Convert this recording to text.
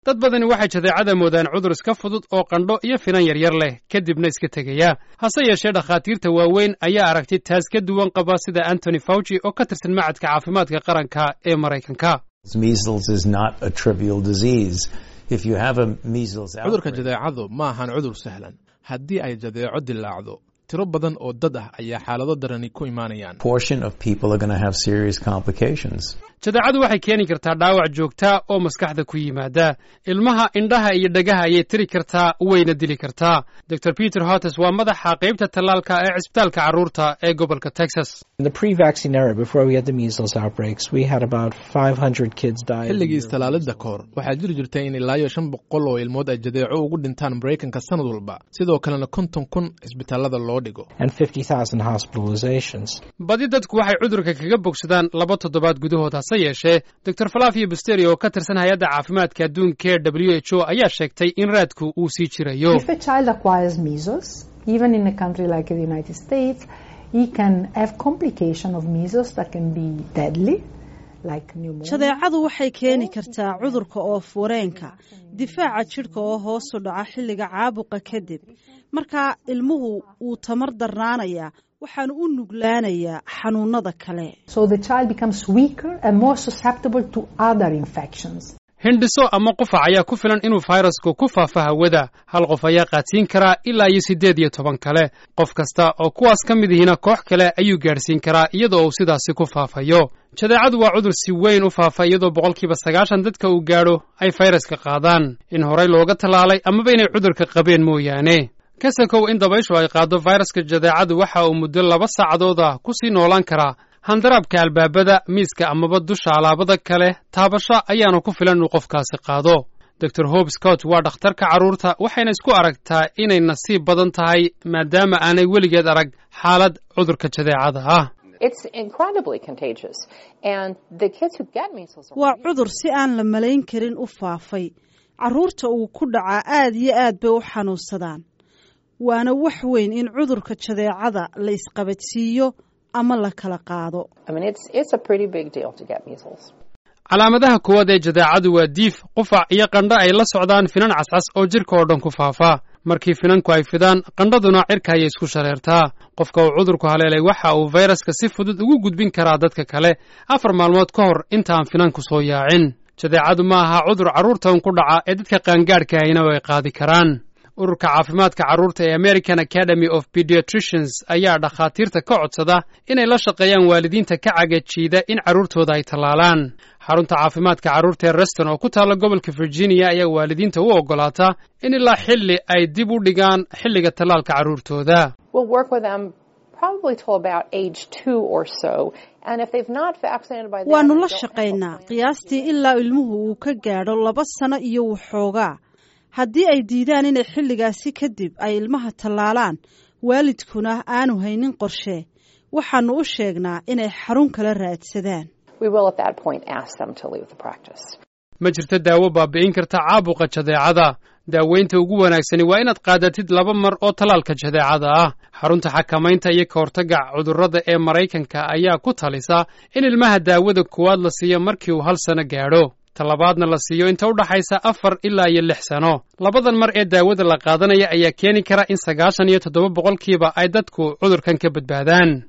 dad badani waxay jadeecada moodaan cudur iska fudud oo qandho iyo finan yaryar leh kadibna iska tegaya hase yeeshee dhakhaatiirta waaweyn ayaa aragti taas ka duwan qaba sida antony fauci oo ka tirsan macadka caafimaadka qaranka ee maraykanka cudurka jadeecadu ma ahan cudur sahlan haddii ay jadeeco dilaacdo tiro badan oo dad ah ayaa xaalado darani ku imaanayaan jadeecadu waxay keeni kartaa dhaawac joogtaa oo maskaxda ku yimaada ilmaha indhaha iyo dhagaha ayay tiri kartaa wayna dili kartaa dor peter hotes waa madaxa qaybta tallaalka ee cisbitaalka carruurta ee gobolka texas xilligii istallaalidda kahor waxaa jiri jirtay in ilaa iyo shan boqol oo ilmood ay jadeeco ugu dhintaan maraykanka sanad walba sidoo kalena konton kun cisbitaalada loo dhigo badi dadku waxay cudurka kaga bogsadaan laba toddobaad gudahood hase yeeshee dor falafio busteri oo ka tirsan hay-adda caafimaadka adduunka ee w h o ayaa sheegtay in raadku uu sii jirayo jadeecadu waxay keeni kartaa cudurka oof wareenka difaaca jidhka oo hoosu dhaca xilliga caabuqa kadib markaa ilmuhu wuu tamar darnaanayaa waxaanu u nuglaanayaa xanuunada kale hindhiso ama qufac ayaa ku filan inuu fayrasku ku faafo hawada hal qof ayaa qaadsiin karaa ilaa iyo siddeed iyo toban kale qof kasta oo kuwaas ka mid ihina koox kale ayuu gaadhsiin karaa iyadoo uu sidaasi ku faafayo jadeecadu waa cudur si weyn u faafa iyadoo boqolkiiba sagaashan dadka uu gaadho ay fayraska qaadaan in horey looga tallaalay amaba inay cudurka qabeen mooyaane kasakow in dabayshu ay qaaddo fayraska jadeecadu waxa uu muddo laba saacadooda ku sii noolaan karaa handaraabka albaabada miiska amaba dusha alaabada kale taabasho ayaana ku filan inuu qofkaasi qaado dor hob scott waa dhakhtarka carruurta waxayna isku aragtaa inay nasiib badan tahay maadaama aanay weligeed arag xaalad cudurka jadeecada ah waa cudur si aan la malayn karin u faafay carruurta uu ku dhacaa aad iyo aad bay u xanuunsadaan waana wax weyn in cudurka jadeecada la isqabadsiiyo ama la kala qaado calaamadaha koowaad ee jadeecadu waa diif qufac iyo qandho ay la socdaan finan cascas oo jidhka oo dhan ku faafa markii finanku ay fidaan qandhaduna cirka ayay isku shareertaa qofka uu cudurku haleelay waxa uu fayraska si fudud ugu gudbin karaa dadka kale afar maalmood ka hor intaan finanku soo yaacin jadeecadu ma aha cudur carruurtan ku dhaca ee dadka qaangaadhka ahina ay qaadi karaan ururka caafimaadka carruurta ee american academy of pediatricians ayaa dhakhaatiirta ka codsada inay la shaqeeyaan waalidiinta ka cagajiida in carruurtooda ay tallaalaan xarunta caafimaadka carruurta ee reston oo ku taalla gobolka virginia ayaa waalidiinta u oggolaata in ilaa xilli ay dib u dhigaan xilliga tallaalka carruurtooda waannu la shaqaynaa qiyaastii ilaa ilmuhu uu ka gaadho laba sano iyo waxoogaa haddii ay diidaan inay xilligaasi kadib ay ilmaha tallaalaan waalidkuna aanu haynin qorshe waxaannu u sheegnaa inay xarun kala raadsadaan ma jirto daawo baabi'in karta caabuqa jadeecada daaweynta ugu wanaagsani waa inaad qaadatid laba mar oo tallaalka jadeecada ah xarunta xakamaynta iyo ka hortagga cudurrada ee maraykanka ayaa ku talisa in ilmaha daawada koowaad la siiyo markii uu hal sano gaadho talabaadna la siiyo inta u dhaxaysa afar ilaa iyo lix sano labadan mar ee daawada la qaadanaya ayaa keeni kara in sagaashan iyo toddoba boqolkiiba ay dadku cudurkan ka badbaadaan